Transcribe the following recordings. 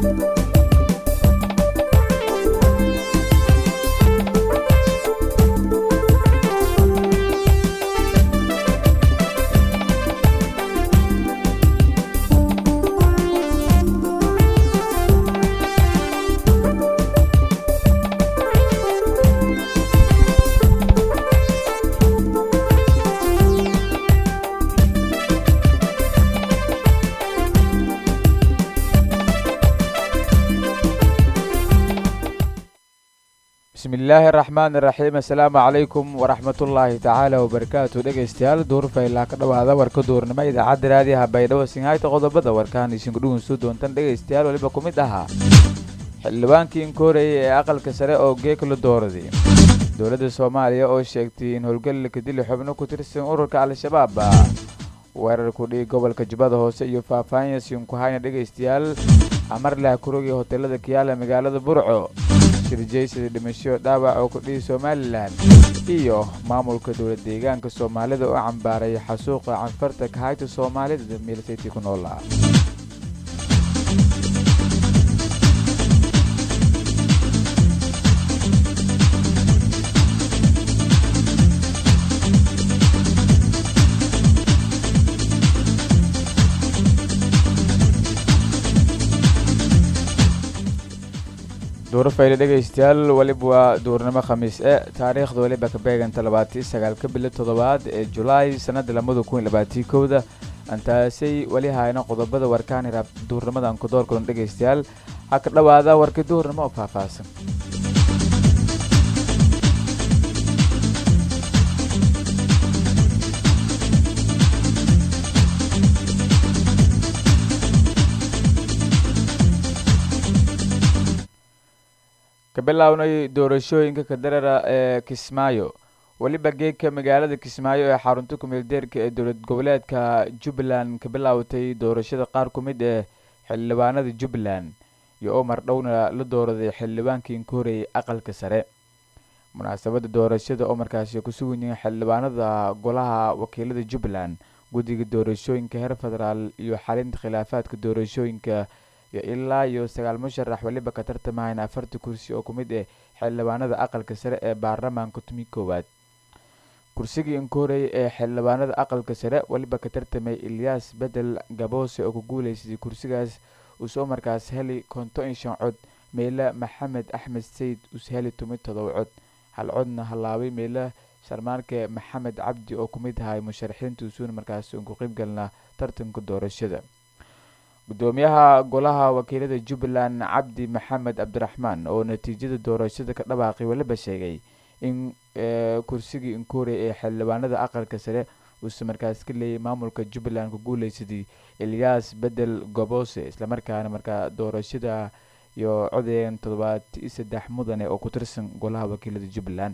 bismillaahi araxmaani iraxiim assalaamu calaykum waraxmatullaahi tacaala wabarakaatu dhegaystayaal duurfaylaa ka dhowaada warka duurnimo idaacadda raadiyaha baydhabo singhayta qodobada warkaan isinku dhugunsu doontan dhegaystayaal weliba ku mid ahaa xildhibaankii inkooreyay ee aqalka sare oo geeka la dooraday dowladda soomaaliya oo sheegtay in howlgal kadili xubno ku tirsan ururka al-shabaab weerar kudhigi gobolka jubbada hoose iyo faahfaahin siinku hayna dhegaystayaal amarlah kurogii hoteelada kiyaala magaalada burco shirjaysada dhimasho dhaawac oo kudhihi somalilan iyo maamulka dowlad deegaanka soomaalida oo cambaaray xasuuqa canfarta kahayta soomaalida meelsaytii ku noolaa duurfayle dhegaystayaal weliba waa duurnimo khamiis e taariikhda weliba ka beeganta labaatii sagaalka bilo toddobaad ee julaay sanada lamada kun labaatii kowda antaasay weli hayna qodobada warkaan hiraab duurnimadan ku doorkulan dhegaystayaal ha ka dhowaada warkii duurnimo oo faahfaahsan ka bilownay doorashooyinka kadarara ee kismaayo weliba geegka magaalada kismaayo ee xarunta kumeeldeerka ee dowlad goboleedka jubbaland ka bilaawtay doorashada qaar ku mid ee xildhibaanada jubbaland iyo omar dhowna la dooraday xildhibaankii inkooreyay aqalka sare munaasabada doorashada oo markaasi ku sugan yihiin xildhibaanada golaha wakiilada jubbaland guddiga doorashooyinka heer federaal iyo xalinta khilaafaadka doorashooyinka iyo ilaa iyo sagaal musharax weliba ka tartamahayn afarta kursi oo ku mid ah xildhibaanada aqalka sare ee baarlamaanka tumi koowaad kursigii inkoorey ee xildhibaanada aqalka sare weliba ka tartamay ilyaas bedel gaboose oo ku guuleysay kursigaas uusoo markaas heli konto in shan cod meela maxamed axmed sayid uus heli tumi todoba cod hal codna hallaabay meela sharmaarke maxamed cabdi oo ku mid ahay musharaxiinta usuuna markaas ugu qeybgalna tartanka doorashada gudoomiyaha golaha wakiilada jubbaland cabdi maxamed cabdiraxmaan oo natiijada doorashada ka dhawaaqay weliba sheegay in kursigii inkoorey ee xildhibaanada aqalka sare uuse markaas ka leeyay maamulka jubbaland ku guuleysaday elyaas bedel gobose islamarkaana markaa doorashada iyo codeyn toddobaad iyo saddex mudane oo ku tirsan golaha wakiilada jubbaland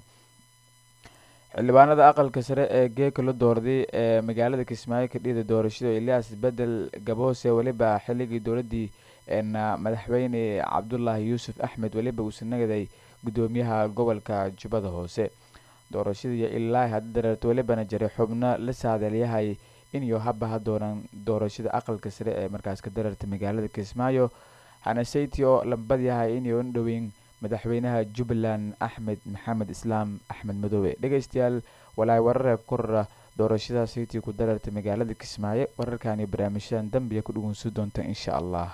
xildhibaanada aqalka sare ee geeka la doorday ee magaalada kismaayo ka dhida doorashada elyaas bedel gabose weliba xilligii dowladii madaxweyne cabdulaahi yuusuf axmed weliba uusa nagaday gudoomiyaha gobolka jubbada hoose doorashadii ilaa hadda dareerto welibana jaray xubno la saadaalyahay iniyo habaha doonaan doorashada aqalka sare ee markaas ka dareerta magaalada kismaayo hanaseyti oo lambad yahay iniyo dhoweyn madaxweynaha jubbaland axmed maxamed islaam axmed madoobe dhegaystayaal walaay wararee korora doorashada saytii ku dareerta magaalada kismaayo wararkani barnaamijyadan dambiya ku dhugunsu doonta insha allah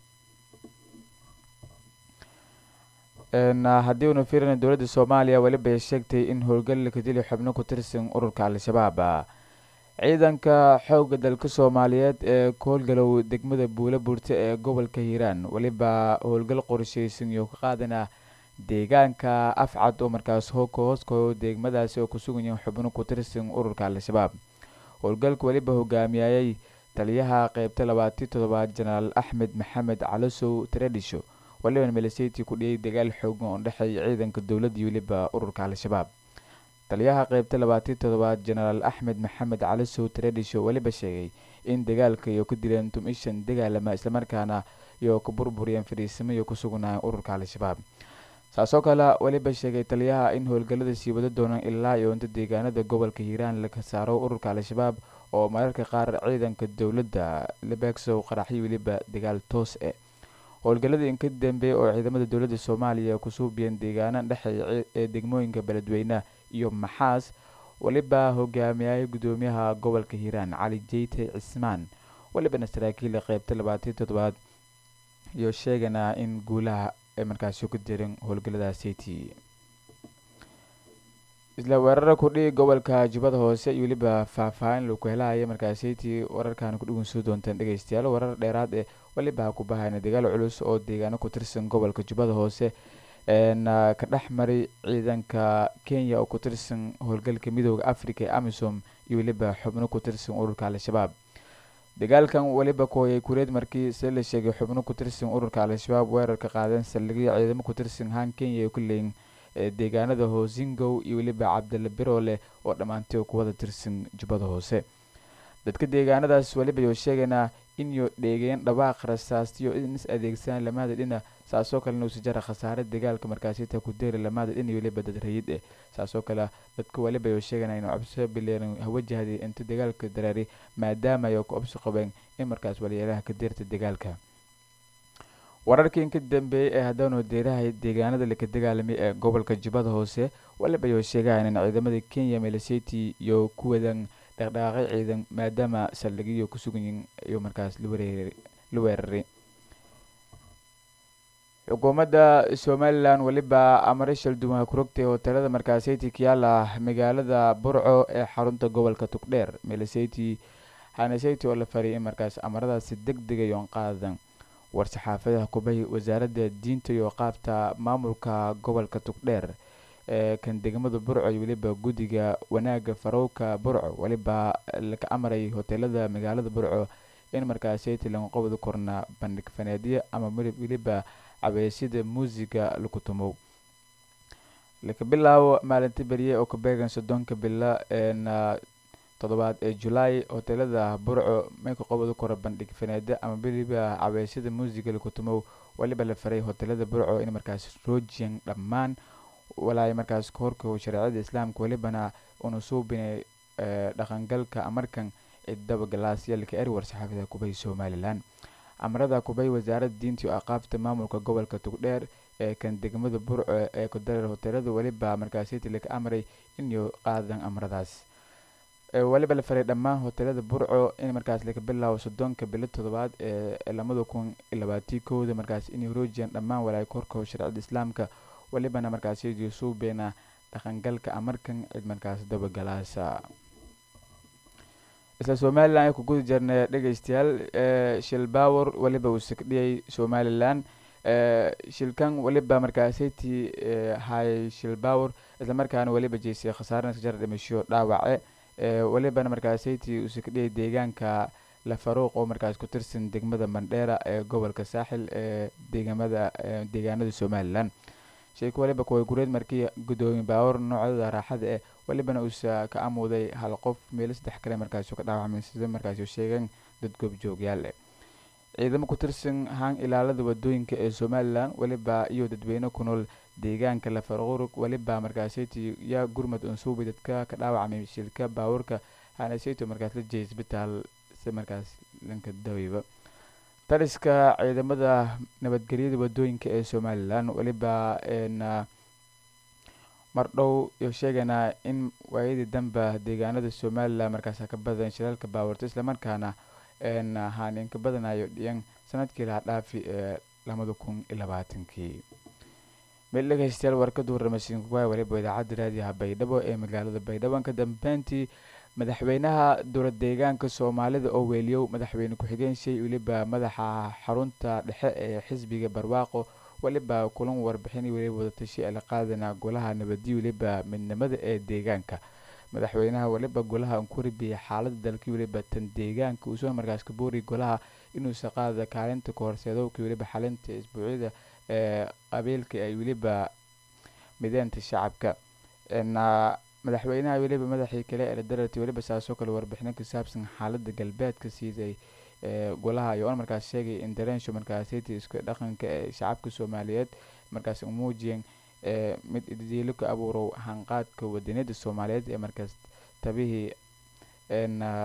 haddii uuna fiirina dowladda soomaaliya weliba sheegtay in howlgal kadili xubno ku tirsan ururka al-shabaab ciidanka xoogga dalka soomaaliyeed ee koolgalow degmada buula buurta ee gobolka hiiraan weliba howlgal qorsheysan iyo ka qaadana deegaanka afcad oo markaas hooka hooskoyo degmadaasi oo kusugan yihiin xubno ku tirsan ururka al-shabaab howlgalka weliba hogaamiyayay taliyaha qeybta labaatii toddobaad jenaraal axmed maxamed calasow taredhisho waliban miliseytii ku dhiyay dagaal xoogan oo dhexeeya ciidanka dowladda iyo weliba ururka al-shabaab taliyaha qeybta labaatii toddobaad jenaraal axmed maxamed calisow taredhisho weliba sheegay in dagaalka iyo ku dileen tumishan dagaalama islamarkaana iyo ku burburiyeen fadhiisamo iyo ku sugnaayeen ururka al-shabaab saasoo kale weliba sheegay taliyaha in howlgallada sii wada doonaan ilaa iyo inta deegaanada gobolka hiiraan laga saaro ururka al-shabaab oo mararka qaar ciidanka dowladda labeegsow qaraxyo weliba dagaal toos eh howlgalladii inka dambeeyay oo ciidamada dowladda soomaaliya ku suubiyeen deegaana dhexeeya ee degmooyinka beledweynaha iyo maxaas weliba hogaamiyay gudoomiyaha gobolka hiiraan cali jeyte cismaan welibana saraakiila qeybta labaatan toddobaad iyo sheegana in guulaha ay markaasi ku dirin howlgalladaasiti isla weerara kudhigi gobolka jubbada hoose iyo weliba faahfaahin lagu helaya markaasiti wararkan ku dhugun soo doontaan dhegeystayaal warar dheeraad ee weliba ku bahayna dagaal culus oo deegaano ku tirsan gobolka jubbada hoose ka dhex maray ciidanka kenya oo ku tirsan howlgalka midooda africa ee amisom iyo weliba xubno ku tirsan ururka al-shabaab dagaalkan weliba kooyay kureed markii se la sheegay xubno ku tirsan ururka al-shabaab weerarka qaadeen saldhigyo ciidamo ku tirsan haan kenya ku leeyin deegaanada hoosingow iyo weliba cabdilla biroole oo dhammaantay ku wada tirsan jubbada hoose dadka deegaanadaas weliba yoo sheegaynaa inyo dheegeen dhawaaq rasaastiyo in is adeegsadaan lamada dhina saasoo kalena uusi jara khasaare dagaalka markaasita ku deeri lamada dhin iyo weliba dad rayid eh saasoo kale dadka weliba yoo sheeganaa inuu cabso bileeran hawajahday inta dagaalka dareeri maadaama ay ku obsi qabeen in markaas walyeelaha ka deerta dagaalka wararkii inka dambeeyey ee haddaanu deerahay deegaanada laka dagaalamay ee gobolka jubbada hoose waliba yoo sheegahan in ciidamada kenya meliseti iyo ku wadan dhaqdhaqaaqay ciidan maadaama saldhigyo ku suganyiin iyo markaas la weeraray xukuumadda somalilan weliba amare shaldumaha kurogtay hoteelada markaaseti kiyaala magaalada burco ee xarunta gobolka tugdheer meliseti haneseti oo la fariyay in markaas amaradaasi deg dega yoon qaadan war-saxaafadaha kubahi wasaaradda diinta iyo qaabta maamulka gobolka tugdheer ee kan degmada burco iyo weliba guddiga wanaagga farowka burco weliba laka amaray hoteelada magaalada burco in markaaseti laga qobdi korna bandhig faneedyo ama weliba cabeesyada muusiga lagu tumow laka bilaabo maalinta beriye oo ka beegan soddonka bila toddobaad ee julaay hoteelada burco may ka qobdi kora bandhig faneedyo ama weliba cabeesyada muusiga lagu tumow weliba la faray hoteelada burco in markaas roojiyan dhammaan walaay markaas kahorka shareecada islaamka welibana una suubinay dhaqangalka amarkan cidaba galaasyaalka eri war-saxaafada kubay somalilan amarada kubay wasaaradda diinta iyo aqaabta maamulka gobolka tugdheer ee kan degmada burco ee kudareer hoteelada weliba markaasiti laka amray inay qaadan amaradaas weliba la faray dhammaan hoteelada burco in markaas laka bilaabo soddonka bilo toddobaad ee lamada kun labaatii kowda markaas inay roojiyaan dhammaan walaay korka shareecada islaamka welibana markaasiyadii suubeena dhaqangalka amarkan cid markaas dabagalaasa isla somalilan ay ku guda jirnay dhegeystayaal shilbawor weliba uu sigdhiyay somalilan shilkan weliba markaasiti hay shilbawor islamarkaana weliba jeysay khasaarana jar dhimasho dhaawace welibana markaasiti uu sigdhiyay deegaanka lafaruuq oo markaas ku tirsan degmada mandheera ee gobolka saaxil ee deegamada deegaanada somalilan sheeko waliba kuway gureed markii gudoomiye baawar noocdada raaxada eh welibana uusa ka amuuday hal qof meelo saddex kale markaasu ka dhaawacmay sida markaas sheegeen dad goobjoogyaal eh ciidamo ku tirsan haan ilaalada wadooyinka ee somalilan weliba iyo dadweyne ku nool deegaanka lafarqurug weliba markaaseti yaa gurmad unsuubi dadka ka dhaawacmay shilka baawurka haneseyto markaas la jeeyay isbitaal si markaas dhanka daweyba taliska ciidamada nabadgelyada wadooyinka ee somalilan weliba mardhow iyo sheegaynaa in waayadii danba deegaanada somalilan markaas ka badan shilaalka baawarta islamarkaana haan inka badanayo dhiyan sanadkii laha dhaafi ee labada kun iyo labaatankii meel dhegeystayaal warkadu warramasiinkuwaay waliba idaacadda raadiyaha baydhabo ee magaalada baydhabo ka dambeyntii madaxweynaha dowlad deegaanka soomaalida oo weeliyow madaxweyne ku-xigeen shay weliba madaxa xarunta dhexe ee xisbiga barwaaqo weliba kulan warbixin weliba wadatashi ala qaadana golaha nabadiyo weliba midnimada ee deegaanka madaxweynaha weliba golaha unkuribiyay xaalada dalkii weliba tan deegaanka uusoo markaas ka booriy golaha inuusa qaada kaalinta kahorseedowka weliba xalinta isbuucyada ee qabiilka ay weliba mideenta shacabka madaxweynaha weliba madaxii kale ee dararti weliba saasoo kale warbixino ka saabsan xaalada galbeedka siiday golaha ayoona markaas sheegay in dareensho markaasiti isku dhaqanka ee shacabka soomaaliyeed markaas umuujiyeen mid idiilo ka abuurow hanqaadka wadaniyada soomaaliyeed ee markaas tabihii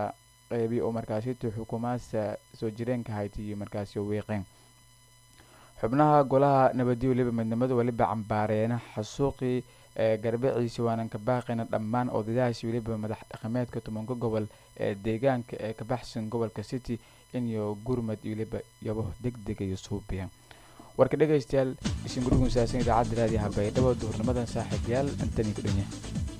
qeybi oo markaasiti xukuumaadsa soo jireenka hayti iyo markaasi wiiqeen xubnaha golaha nabadiyo weliba midnimada weliba cambaareena xasuuqii ee garbaciisa waanan ka baaqayna dhammaan odadahaasi weliba madax dhaqameedka tobanka gobol ee deegaanka ee ka baxsan gobolka city inyo gurmad weliba yabo deg deg iyo suubiya warka dhegaystayaal isin gurigun saabsan idaacadda raadiyaha baydhabo duhurnimadan saaxiibayaal intani ku dhanya